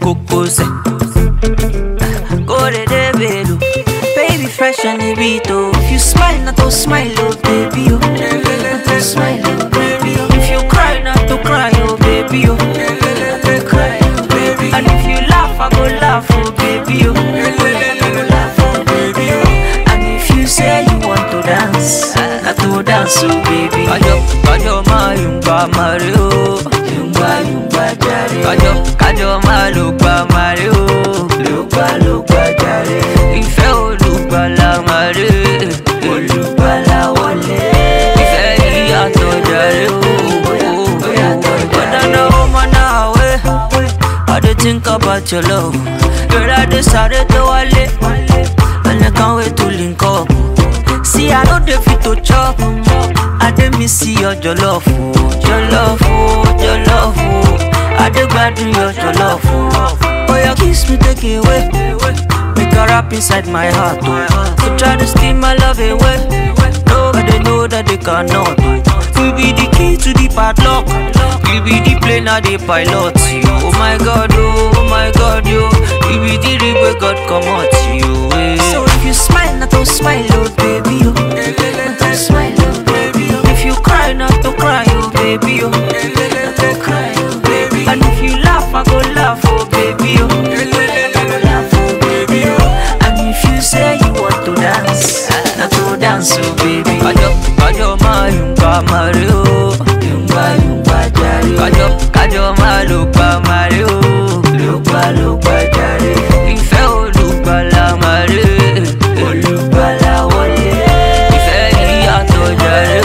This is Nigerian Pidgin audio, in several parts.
kokose. Go de de velo. Baby fresh on the beat oh. If you smile, not to smile oh baby oh. Not to smile oh baby oh. If you cry, not to cry oh baby oh. Not to cry oh baby. And if you laugh, I go laugh oh baby oh. I go laugh oh baby oh. And if you say you want to dance, not to dance oh baby. Kajo, kajo ma yumba mare oh. Yumba yumba jare. Kajo, kajo ma lugba mare oh. Lugba lugba jare. Ìfẹ́ olùgbàlà mare. Olùgbàlà wọlé. Ìfẹ́ ìyàtọ̀ jare oh. Ọ̀dàna ọmọ náà wẹ̀. I dey think about your love. Girl, I dey sáré tó wálé. And I can't wait to link up. See, I know dey fit to chop. I dey miss your jollof, oh, jollof, oh, jollof, oh. I dey gbadun your jollof, oh. Oh, your kiss me take away. Make a rap inside my heart, oh. So try to steal my love away. Nobody know that they cannot. We be the key to the padlock. We be the plane of the pilot. You. Oh my God, oh, oh my God, yo. We be the rib where God come out, you. eh. So if you smile, not to smile, oh baby, oh. Not to smile, oh baby, oh. If you cry, not to cry, oh baby, oh. Not to cry, oh baby. And if you laugh, I go laugh, oh baby, oh. I go laugh, oh baby, oh. And if you say you want to dance, not to dance, oh baby. Kajo, kajo ma yumba mare, oh. Yumba yumba jare. Kajo, kajo ma lugba mare, oh. Lugba lugba jare. Ìfẹ́ olùgbàlà mare. Olùgbàlà wọlé. Ìfẹ́ ìyàtọ̀ jare,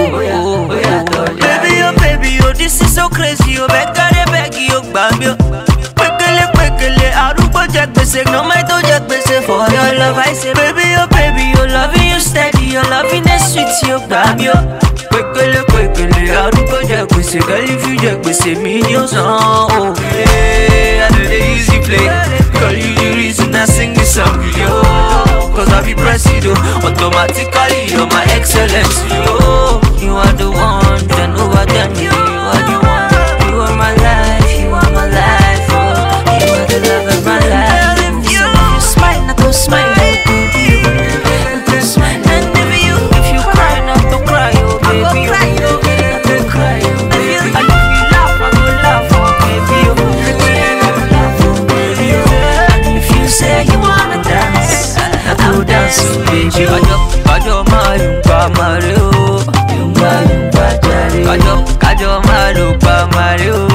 oh. Baby, oh baby, oh this is so crazy, oh bẹ́ẹ̀ kárí bẹ́ẹ̀gì, oh gbà mí, oh. Pékélé pékélé, arúgbó jẹ gbèsè, nọ́mọ́ tó jẹ gbèsè for your love. I say, baby, oh baby, oh loving you steady, your loving is sweet, oh gbà mí, oh. Pékélé pékélé, arúgbó jẹ gbèsè, girl if you jẹ gbèsè mi ni ó san, oh. Hey, I know the easy play, girl you the reason I sing this song, yo. Cause I be pressing, oh, automatically you're my excellence, yo. You are the one, then over them, you are the one. You are my life, you are my life, oh. You are the love of my life. If you, if you smile, not to smile, oh, baby, oh. Not to smile. And if you, if you cry, not to cry, oh, baby, oh. Not to cry, oh, baby. And if you laugh, I go laugh, oh, baby, oh. I go laugh, oh, baby, oh. And if you say you wanna dance, I will dance, oh, baby, oh. Kajo, kajo ma yumba mare, oh. Yumba, yumba, jare. Kajo, kajo ma lugba mare, oh.